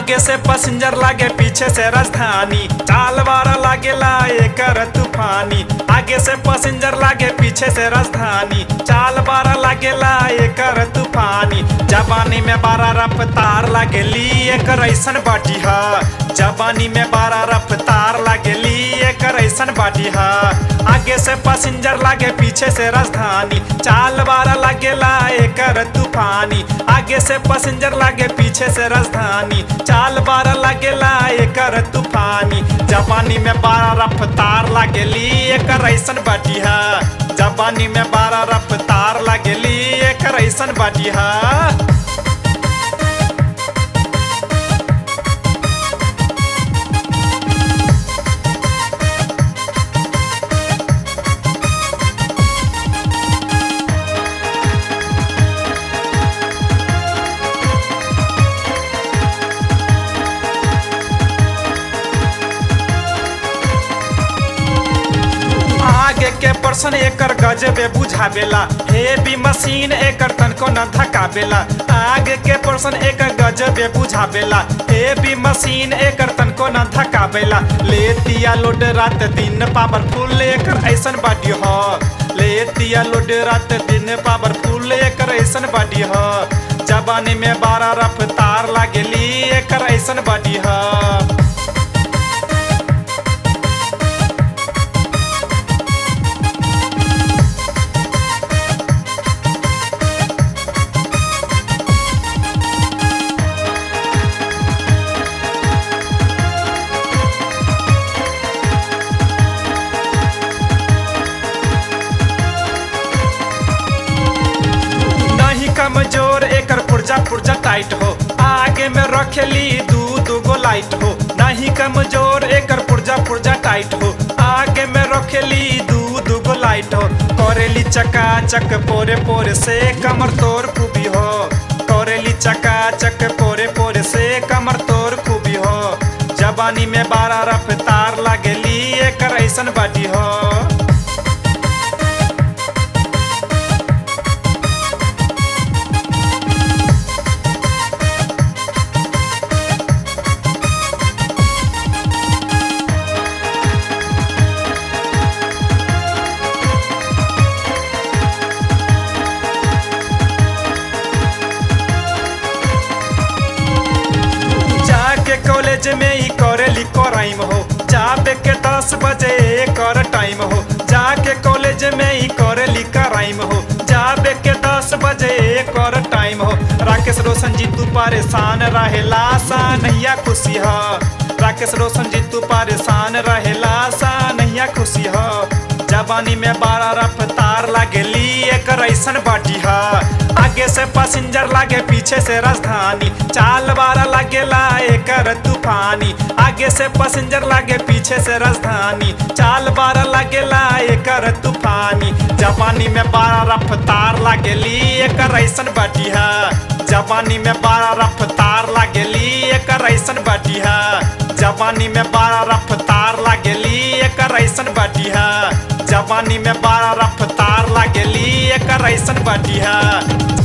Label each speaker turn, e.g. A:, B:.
A: आगे से पैसेंजर लागे पीछे से राजधानी चाल बारा लागेला एकर तूफानी आगे से पैसेंजर लागे पीछे से राजधानी चाल बारा लागेला एकर तूफानी जवानी में बारा रफ्तार लागेली एकर ऐसन बाटी हा जवानी में बारा रफ्तार लागेली एकर ऐसन बाटी हा आगे से पैसेंजर लागे पीछे से राजधानी चाल बारा लागेला एकर तूफानी आगे से पैसेंजर लागे पीछे से राजधानी चाल बारा लागेला एकर तूफानी जवानी में बारा रफ्तार लागेली एकर ऐसन बाटी हा जवानी में बारा रफ्तार लागेली एकर ऐसन बाटी हा आगे के पर्सन एकर गजबे बुझावेला हेवी मशीन एकर तनको न धकावेला आगे के पर्सन एकर गजबे बुझावेला हेवी मशीन एकर तनको न धकावेला लेतिया लोड रात दिन पावरफुल एकर ऐसन बाडी ह लेतिया लोड रात दिन पावरफुल एकर ऐसन बाडी ह जवानी में बारह रफ्तार लागेली एकर ऐसन बाडी ह नहीं कमजोर एकर पुर्जा पुर्जा टाइट हो आगे में रखेली दू दू गो लाइट हो नहीं कमजोर एकर पुर्जा पुर्जा टाइट हो आगे में रखेली दू दू गो लाइट हो करेली चका चक पोरे पोरे से कमर तोर खूबी हो करेली चका चक पोरे पोरे से कमर तोर खूबी हो जवानी में बारह रफ्तार लागेली एकर ऐसन बाटी हो जाके कॉलेज में ही करेली क्राइम हो जाबे के दस बजे कर टाइम हो जाके कॉलेज में ही करेली क्राइम हो जाबे के दस बजे कर टाइम हो राकेश रोशन जी तू परेशान रहेला सा नैया खुशी हो राकेश रोशन जी तू परेशान रहेला सा नैया खुशी हो जवानी में बारह रफ्तार लागेली एकर ऐसन बाटी हा आगे से पैसेंजर लागे पीछे से राजधानी चाल बारा लागेला एकर तूफानी आगे से पैसेंजर लागे पीछे से राजधानी चाल बारा लागेला एकर तूफानी जवानी में बारह रफ्तार लागेली एकर ऐसन बाटी हा जवानी में बारह रफ्तार लागेली एकर ऐसन बाटी हा जवानी में बारह रफ्तार लागेली एकर ऐसन बाटी हा जवानी में बारह रफ्तार लागेली एकर ऐसन बाटी हा